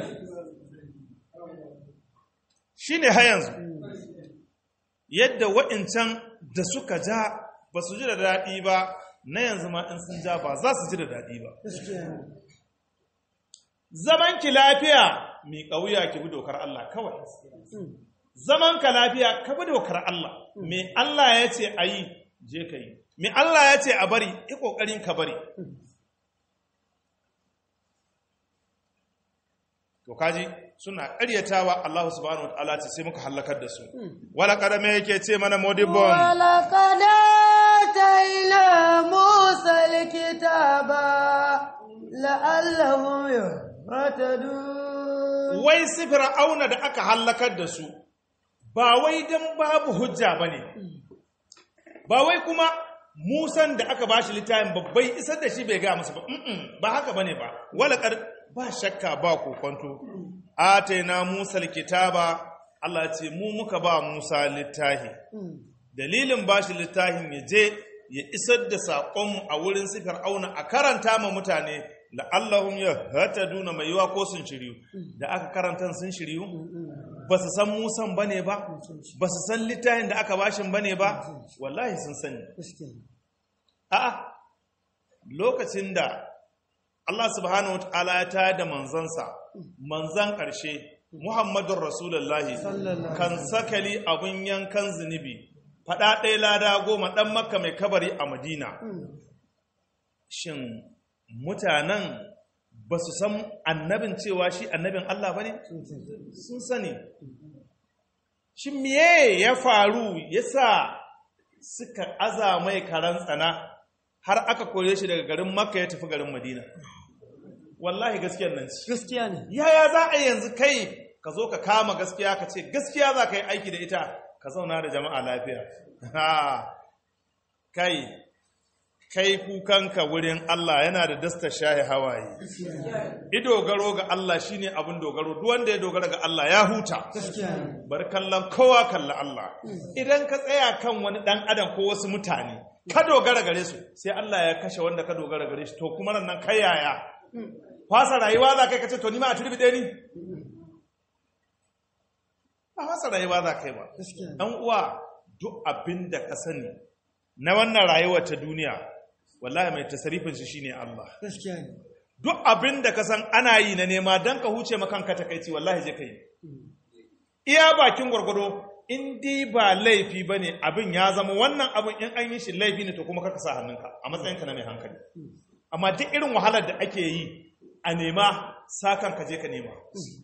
shine har yanzu yadda wa'incan da suka ja ba su ji da daɗi ba na yanzu ma in sun ja ba za su ji da daɗi ba gaskiya ne zaman ki lafiya mi ƙauya ki bi dokar Allah kawai zaman ka lafiya ka bi dokar Allah me Allah ya ce a yi je ka yi me Allah ya ce a bari yi ƙoƙarin ka bari to kaji suna ƙaryatawa Allah subhanahu wa ta'ala ce sai muka halakar da su wala kadame yake ce mana modibon ولقد آتينا موسى الكتاب لعلهم يهتدون wai su fir'auna da aka hallakar da su ba wai dan babu hujja bane ba wai kuma musan da aka bashi littafin babbai isar da shi bai ga musu ba mm ba haka bane ba walaqad ba shakka ba kokonto ataina musa alkitaba Allah ya ce mu muka ba Musa littafi dalilin bashi littafin ya je ya isar da saƙonmu a wurin su fir'auna a karanta ma mutane la'allahum yahtaduna mai yiwa ko sun shiryu da aka karanta sun shiryu ba su san musan bane ba ba su san littafin da aka bashin bane ba wallahi sun sani gaskiya ne a'a lokacin da Allah subhanahu wataala ya tayar da manzansa manzan ƙarshe Muhammadun Rasulullahi Sallallahu kan sakali abun yankan zunubi faɗa ɗaya lada goma ɗan makka mai kabari a madina shin mutanen ba su san annabin cewa shi annabin Allah ba ne? sun sani shi miye ya faru ya sa suka aza mai karan tsana har aka kore shi daga garin makka ya tafi garin madina wallahi gaskiyar nan ci gaskiya ne yaya za a yanzu kai ka zo ka kama gaskiya ka ce gaskiya za ka yi aiki da ita ka zauna da jama'a lafiya Ha, kai kai kukanka wurin Allah yana da dasta shahi hawaye ido garo ga Allah shine abin dogaro duk wanda ya dogara ga Allah ya huta gaskiya ne bar kallon kowa kalla Allah idan ka tsaya kan wani dan adam ko wasu mutane ka dogara gare su sai Allah ya kashe wanda ka dogara gare shi to kuma nan kai yaya fasa rayuwa za kai kace to ni ma a turbi ɗaya ni ba fasa rayuwa za kai ba gaskiya ne dan uwa duk abin da ka sani na wannan rayuwar ta duniya wallahi mai tasarifin shi shine Allah gaskiya ne duk abin da ka san ana yi na nema don ka huce makanka takaici wallahi je ka yi iya bakin gwargwado in dai ba laifi ba ne abin ya zama wannan abin in an yi shi laifi ne to kuma kaka sa hannunka a matsayinka na mai hankali amma duk irin wahalar da ake yi a nema sakan ka je ka nema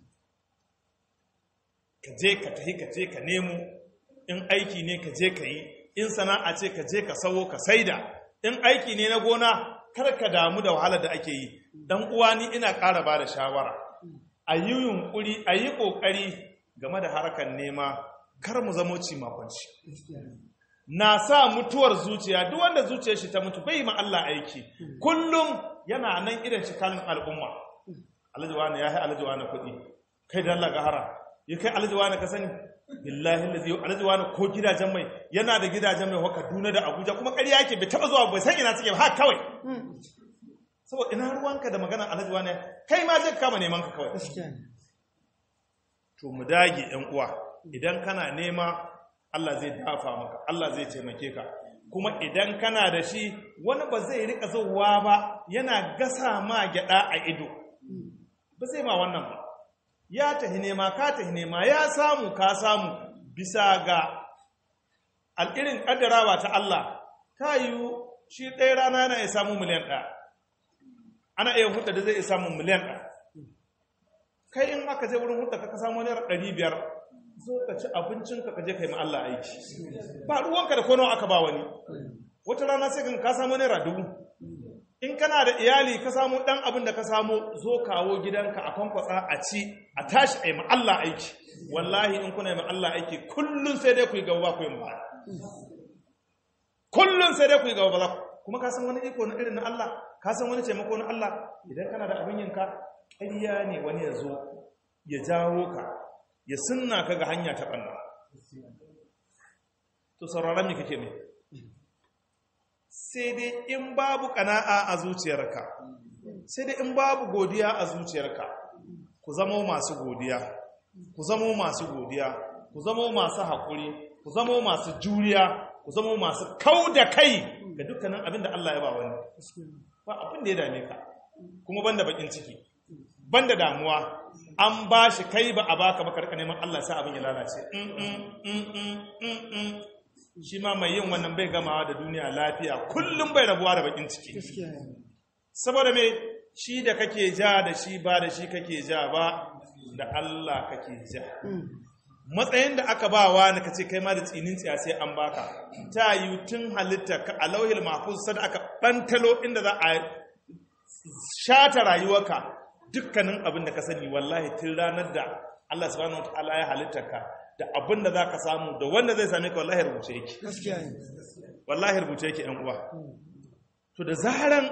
ka je ka tahi ka je ka nemo in aiki ne ka je ka yi in sana'a ce ka je ka sawo ka saida in aiki ne na gona kar ka damu da wahalar da ake yi dan uwa ni ina ƙara ba da shawara a yi yunƙuri a yi ƙoƙari game da harkar nema kar mu zamo ci makwanci gaskiya ne na sa mutuwar zuciya duk wanda zuciyar shi ta mutu bai ma Allah aiki kullum yana nan irin shi kalin al'umma alhaji wani ya yi alhaji wani kuɗi kai da Allah gahara ya kai alhaji wani ka sani billahi allazi alhaji wani ko gidajen mai yana da gidajen mai haka Kaduna da Abuja kuma ƙarya yake bai taba zuwa bai san ina suke ba haka kawai saboda ina ruwanka da magana alhaji wani kai ma je ka kama neman ka kawai gaskiya ne to mu dage ‘yan uwa idan kana nema Allah zai dafa maka Allah zai taimake ka kuma idan kana da shi wani ba zai rika zauwa ba yana gasa ma gyada a ido ba zai ma wannan ba ya tahi nema ka tahi nema ya samu ka samu bisa ga al'irin ƙaddarawa ta Allah ta yiwu shi ɗaya rana yana iya samun miliyan ɗaya ana iya hudu da zai iya samun miliyan ɗaya kai in aka je wurin hudda ka samu naira ɗari biyar zo ka ci abincinka ka je ka yi ma Allah aiki ba ruwanka da kono aka ba wani wata rana sai ka samu naira dubu in kana da iyali ka samu ɗan abin da ka samu zo kawo gidanka a kwankwasa a ci a tashi a yi ma Allah aiki wallahi in kuna yi ma Allah aiki kullum sai dai ku yi gaba ku yi ma kullum sai dai ku yi gaba ba za ku kuma ka san wani iko na irin na Allah ka san wani taimako na Allah idan kana da abin yinka ƙarya ne wani ya zo ya jawo ka ya sunna ka ga hanya ta ɓanna to sauraron me kake ne sai dai in babu ƙana'a a zuciyarka sai dai in babu godiya a zuciyarka ku zama masu godiya ku zama masu godiya ku zama masu haƙuri ku zama masu juriya ku zama masu kau da kai ga dukkanin abin da Allah ya ba wani ba abin da ya dame ka kuma banda bakin ciki banda damuwa an ba shi kai ba a baka ba karka neman Allah sai abin ya lalace Mm, mm, mm, mm, mm, mm. shi ma mai yin wannan bai gamawa da duniya lafiya kullum bai rabuwa da bakin ciki saboda me shi da kake ja da shi ba da shi kake ja ba da Allah kake ja matsayin da aka ba wa na kace kai ma da tsinin tsiya sai an baka ta yi tun halitta ka a lauhil mahfuz sai aka bantalo inda za a shata rayuwarka dukkanin abin da ka sani wallahi tun ranar da Allah subhanahu wataala ya halitta ka da abin da zaka samu da wanda zai same ka wallahi rubuce yake gaskiya ne wallahi rubuce yake yan uwa to da zaran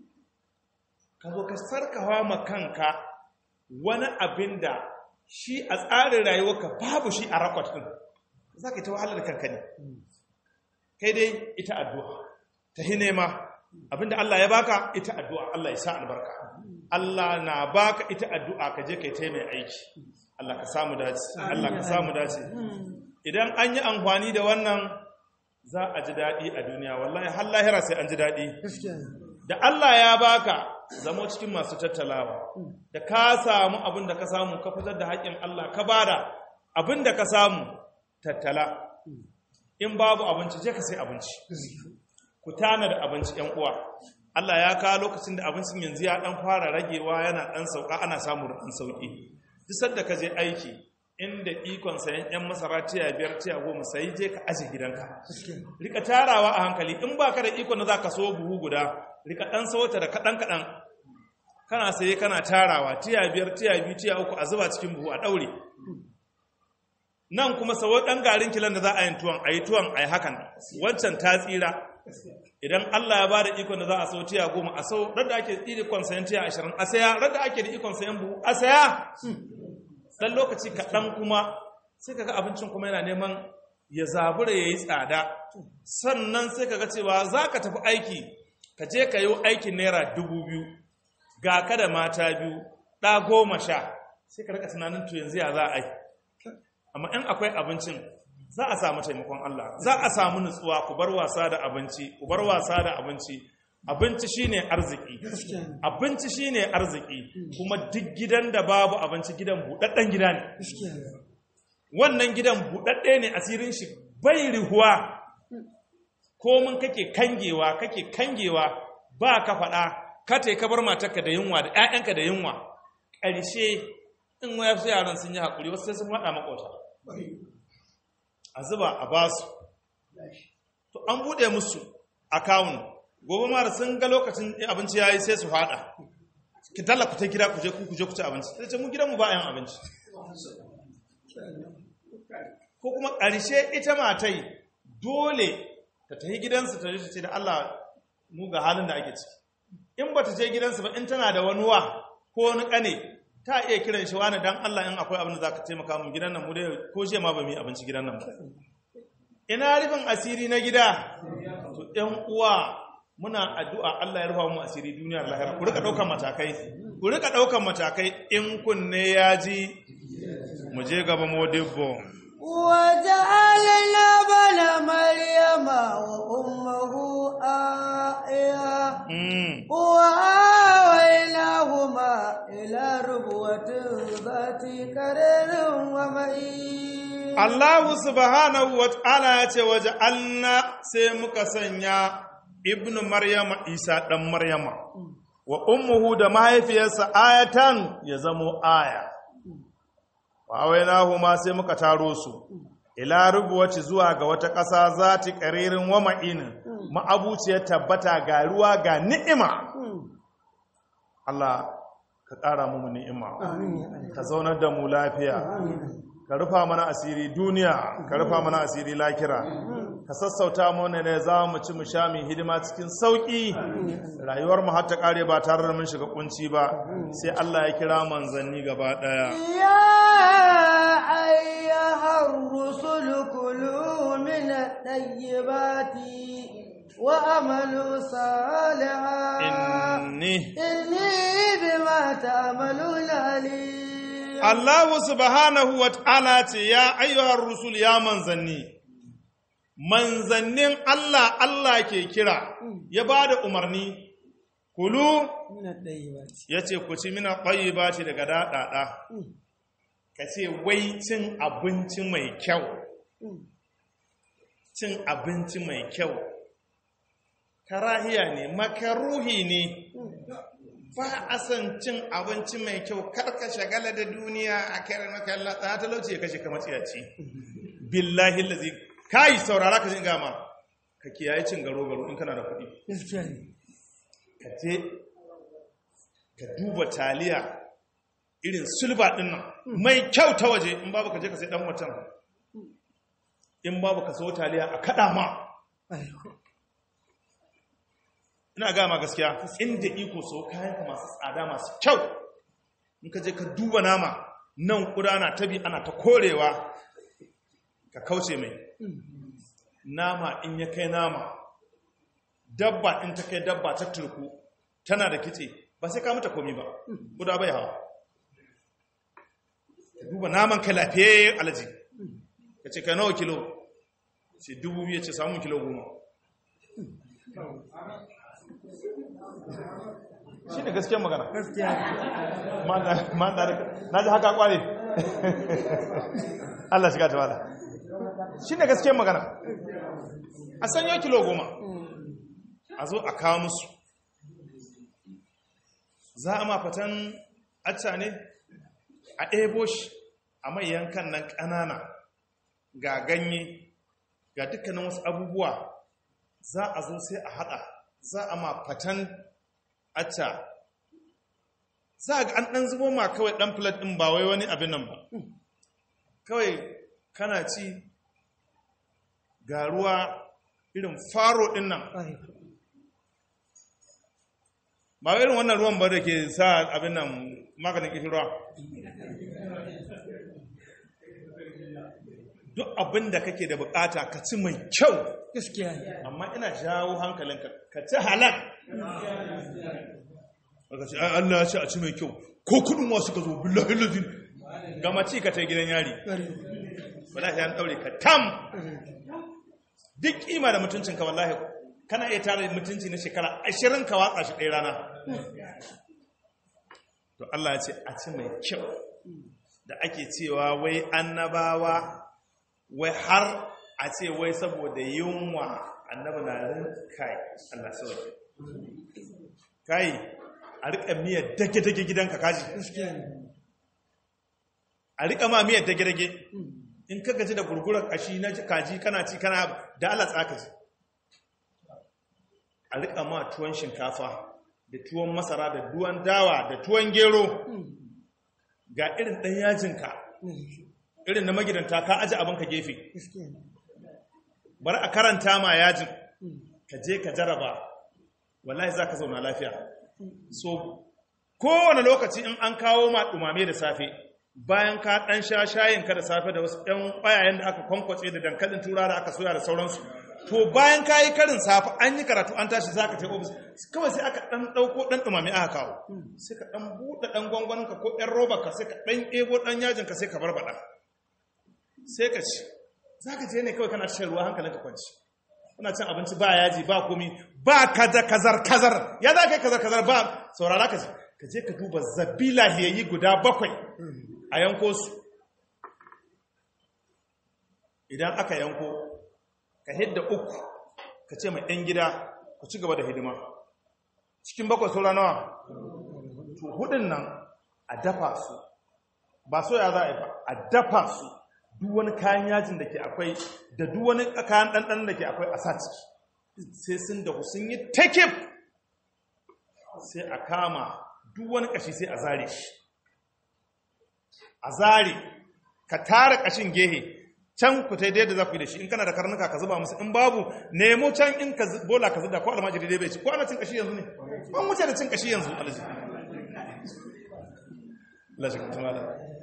ka zo ka sarkawa ma kanka wani abin da shi a tsarin rayuwarka babu shi a rakwat ɗin za ka yi ta wahalar kanka ne kai dai ita addu'a ta hi nema abinda Allah ya baka ita addu'a Allah ya sa albarka Allah na baka ita addu'a ka je kai ta mai aiki Allah ka samu dace Allah ka samu dace idan an yi amfani da wannan za a ji daɗi a duniya wallahi har lahira sai an ji daɗi gaskiya ne da Allah ya baka zamo cikin masu tattalawa da ka samu abin da ka samu ka fitar da haƙƙin Allah ka bada abin da ka samu tattala in babu abinci je ka sai abinci ku tana da abinci ƴan uwa Allah ya kawo lokacin da abincin yanzu ya dan fara ragewa yana dan sauka ana samu da dan sauki duk sanda ka je aiki inda ikon sayan ƴan masara tiya biyar tiya goma sai je ka aje gidanka rika tarawa a hankali in baka da ikon da zaka so buhu guda rika dan sauta da kadan kadan kana saye kana tarawa tiya biyar tiya biyu tiya uku a zuba cikin buhu a daure nan kuma sawo dan garin kilan da za a yi tuwon a yi tuwon a yi hakan wancan ta tsira idan Allah ya bada ikon da za a sau tiya goma a sau radda ake da ikon sayan tiya ashirin a saya radda ake da ikon sayan buhu a saya dan lokaci kaɗan kuma sai kaga abincin kuma yana neman ya zabura ya yi tsada sannan sai kaga cewa za ka tafi aiki ka je ka yi aikin naira dubu biyu ga ka da mata biyu ɗa goma sha sai ka rika tunanin to yanzu ya za a yi amma in akwai abincin za a samu taimakon Allah za a samu nutsuwa ku bar wasa da abinci ku bar wasa da abinci abinci shine arziki abinci shine arziki kuma duk gidan da babu abinci gidan buɗaɗɗen gida ne wannan gidan buɗaɗɗe ne asirin shi bai rihuwa komin kake kangewa kake kangewa ba ka faɗa ka te ka bar matarka da yunwa da 'ya'yanka da yunwa ƙarshe in wasu yaran sun yi haƙuri wasu sai sun faɗa makota a zuba a basu to an buɗe musu akawun gobe mara sun ga lokacin abinci ya yi sai su faɗa ki talla ku ta gida ku je ku je ku ci abinci sai ce mu gidanmu ba yan abinci ko kuma ƙarshe ita matai dole ta tafi gidansu ta ce da Allah mu ga halin da ake ciki in ba ta je gidansu ba in tana da wani wa ko wani ƙane ta iya kiran shi wani dan Allah in akwai abin da za ka taimaka mu gidan nan mu dai ko je ma ba mu yi abinci gidan nan ba ina rufin asiri na gida to ɗan uwa muna addu'a Allah ya rufa mu asiri duniyar lahira ku rika ɗaukan matakai ku rika ɗaukan matakai in kunne ya ji mu je gaba modibbo وجعلنا بن مريم وأمه آية وآويناهما إلى ربوة ذات قرر ومعين Allah subhanahu wa ta'ala ya ce waje Allah sai muka sanya ibnu Maryama Isa ɗan Maryama wa ummuhu da mahaifiyarsa ayatan ya zamo aya wa ma sai muka taro su ila rubuwaci zuwa ga wata ƙasa za ta ƙaririn wa ma'inin ma'abuciyar tabbata ga ruwa ga ni'ima Allah ka ƙara mu ni'ima ka zaunar da mu lafiya ka rufa mana asiri duniya ka rufa mana asiri lakira ka sassauta mana ne za mu ci mu sha mu hidima cikin sauki rayuwar mu har ta kare ba tare da mun shiga kunci ba sai Allah ya kira manzanni gaba daya يا أيها الرسل كلوا من الطيبات وأملوا صالحا inni إني بما تعملون عليم Allah subhanahu wa ta'ala ce ya ayyuhar rusul ya manzanni manzannin Allah Allah ke kira ya ba da umarni kulu من الطيبات ya ce ku ci mina ƙwayi ba ce daga daɗaɗa ka ce wai cin abinci mai kyau cin abinci mai kyau karahiya ne makaruhi ne ba a son cin abinci mai kyau karka shagala da duniya a kare makalla ta talauci ya kashe kamar tsiyaci billahi lazi kai saurara ka jin gama ka kiyaye cin garo garo in kana da kuɗi ka je ka duba taliya irin sulba ɗin nan mai kyau ta waje in babu ka je ka sai ɗan watan in babu ka so taliya a kaɗa ma ina gama gaskiya inda iko so kayanka masu tsada masu kyau in ka je ka duba nama nan kuda na tabi ana ta korewa ka kauce mai nama in ya kai nama dabba in ta kai dabba ta turku tana da kitse ba sai ka mata komi ba kuda bai hawa ka duba naman ka lafiye alaji ka ce ka nawa kilo ce dubu biyu ce samun kilo goma shi ne gaskiyar magana na ji haka kware Allah shiga ta wala shi ne gaskiyar magana a sanyo kilo goma a zo a kawo musu za a mafatan acca ne a ɗebo shi a mai yankan nan ƙanana ga ganye ga dukkanin wasu abubuwa za a zo sai a haɗa za a mafatan acca za a ga an ɗan zubo ma kawai ɗan filet ɗin ba wai wani abin nan ba kawai kana ci ga ruwa irin faro ɗin nan ba irin wannan ruwan ba da ke sa abin nan maganin kishirwa duk abin da kake da bukata ka ci mai kyau gaskiya ne amma ina jawo hankalinka ka ci halal ka ce ai Allah ya ce a ci mai kyau ko kudin wasu ka zo billahi lazim gama ci ka ta gidan yari wallahi an daure ka tam duk kima da mutuncinka wallahi kana iya tare mutunci na shekara ashirin ka watsa shi ɗaya rana to Allah ya ce a ci mai kyau da ake cewa wai annabawa wai har a ce wai saboda yunwa annaba na rinkai Allah sauke kai a riƙa miyar dage-dage gidanka kaji gaskiya ne a riƙa ma miyar dage-dage in ka gaji da gurgurar kashi na kaji kana ci kana da Allah tsaka ji a riƙa ma tuwon shinkafa da tuwon masara da duwan dawa da tuwon gero ga irin ɗan yajinka irin na magidanta ka aji abinka gefe gaskiya ne bari a karanta ma yajin ka je ka jaraba wallahi za ka zauna lafiya so kowane lokaci in an kawo ma ɗumame da safe bayan ka ɗan sha shayinka da safe da wasu ɗan ƙwayayen da aka kwankwace da dankalin tura da aka soya da sauransu to bayan ka yi karin safe an yi karatu an tashi za ka ce ofis kawai sai aka ɗan ɗauko ɗan ɗumame aka kawo sai ka ɗan buɗe ɗan gwangwaninka ko ɗan robarka sai ka ɗan ɗebo ɗan yajinka sai ka barbaɗa sai ka ci za ka je ne kawai kana shan ruwa hankalinka kwanci kuna cin abinci ba yaji ba komi ba kaza kazar kazar ya za ka yi kazar kazar ba saurara ka ji ka je ka duba zabila hiyayi guda bakwai a yanko su idan aka yanko ka hidda uku ka ce mai ɗan gida ku ci gaba da hidima cikin bakwai saura nawa to hudun nan a dafa su ba so ya za a yi ba a dafa su duk wani kayan yajin da ke akwai da duk wani kayan ɗanɗan da ke akwai a sa ciki sai sun dahu sun yi takif sai a kama duk wani ƙashi sai a zare shi a zare ka tara ƙashin gehe can ku ta yadda za ku yi da shi in kana da karnuka ka zuba musu in babu nemo can in ka zu- bola ka zuba ko almajiri dai bai ci ko ana cin kashi yanzu ne an wuce da cin kashi yanzu alaji alaji ka tumala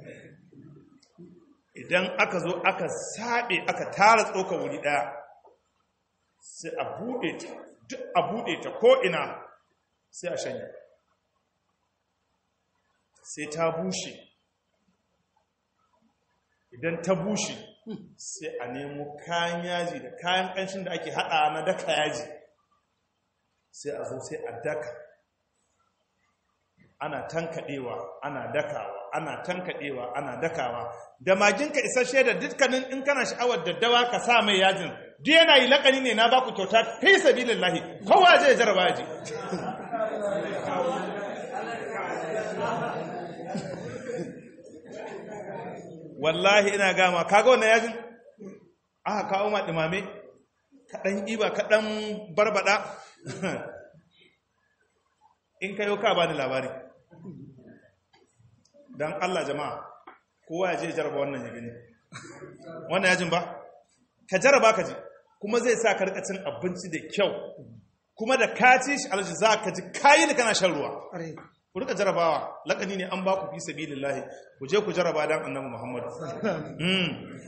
idan aka zo aka saɓe aka tara tsoka wuri ɗaya sai a buɗe ta duk a buɗe ta ko ina sai a shanya sai ta bushe idan ta bushe sai a nemo kayan yaji da kayan ƙanshin da ake haɗa na daka yaji sai a zo sai a daka ana tankaɗewa ana dakawa ana tankaɗewa ana dakawa da maginka isasshe da dukkanin in kana sha'awar daddawa ka sa mai yajin duk yana yi lakani ne na baku kyauta fi sabilillahi kowa zai jarraba yaji wallahi ina gama kaga wannan yajin aka kawo ma dumame kaɗan iba kaɗan barbada in kayo ka bani labari don Allah jama'a kowa ya je jaraba wannan ya gani wannan yajin ba ka jaraba ka ji kuma zai sa ka rika cin abinci da kyau kuma da ka ci shi alji za ka ji kayi da kana shan ruwa ƙwarai ku rika jarabawa lakani ne an ba ku fi sabilillahi ku je ku jaraba dan annabi Muhammad mm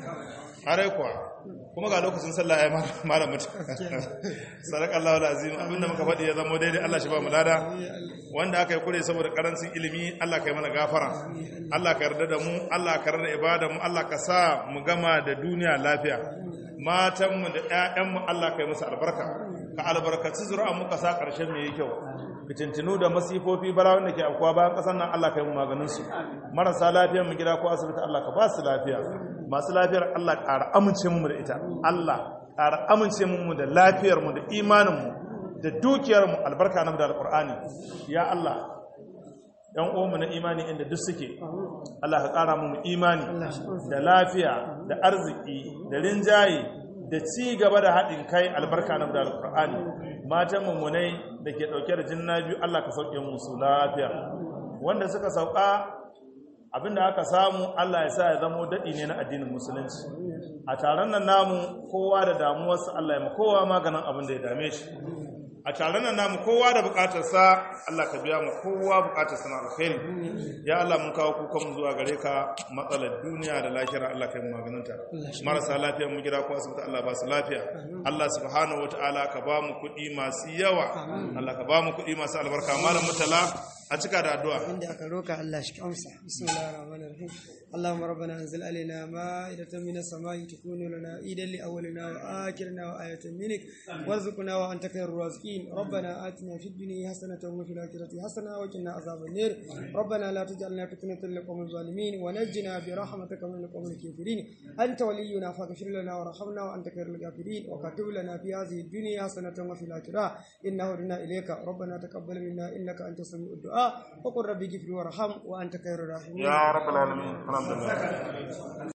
are kuwa kuma ga lokacin sallah ya mara mutu sadakallahu alazim abinda muka faɗi ya zama daidai Allah shi ba mu lada wanda aka yi kure saboda karancin ilimi Allah ka yi mana gafara Allah ka yarda da mu Allah ka yarda da ibada mu Allah ka sa mu gama da duniya lafiya matanmu da ƴaƴanmu Allah ka yi musu albarka ka albarkaci zuri'an mu ka sa ƙarshen mai kyau fitintinu da masifofi bara wanda ke afkuwa bayan ƙasar nan Allah ka yi mu maganin su marasa lafiyar mu gida ko asibiti Allah ka ba su lafiya masu lafiyar Allah ƙara amince mu da ita Allah ƙara amince mu da lafiyar mu da imanin mu da dukiyar mu albarka nan da alƙur'ani ya Allah yan uwanmu na imani inda duk suke Allah ka ƙara mu imani da lafiya da arziki da rinjaye da ci gaba da haɗin kai albarka na da alƙur'ani matan mummunai da ke ɗauke da jinna biyu Allah ka sauke musu lafiya wanda suka sauka abinda aka samu Allah ya sa ya zamo daɗi ne na addinin musulunci a taron nan namu kowa da damuwarsa Allah ya ma kowa maganin abin da ya dame shi a taron nan namu kowa da bukatarsa Allah ka biya mu kowa bukatarsa na alkhairi ya Allah mun kawo kukan mu zuwa gare ka matsalar duniya da lahira Allah ka yi maganinta marasa lafiya mu gida ko asibiti Allah ba su lafiya Allah subhanahu wataala ka ba mu kuɗi masu yawa Allah ka ba mu kuɗi masu albarka malam mutala a cika da addu'a inda aka roka Allah shi amsa bismillahir rahmanir rahim اللهم ربنا انزل علينا مائدة من السماء تكون لنا عيدا لأولنا وآخرنا وآية منك وارزقنا وأنت خير الرازقين ربنا آتنا في الدنيا حسنة وفي الآخرة حسنة وقنا عذاب النار ربنا لا تجعلنا فتنة للقوم الظالمين ونجنا برحمتك من القوم الكافرين أنت ولينا فاغفر لنا وارحمنا وأنت خير الغافرين وكتب لنا في هذه الدنيا حسنة وفي الآخرة إنه هدنا إليك ربنا تقبل منا إنك أنت سميع الدعاء وقل ربي اغفر وارحم وأنت خير الراحمين ya rabbal alamin alhamdulillah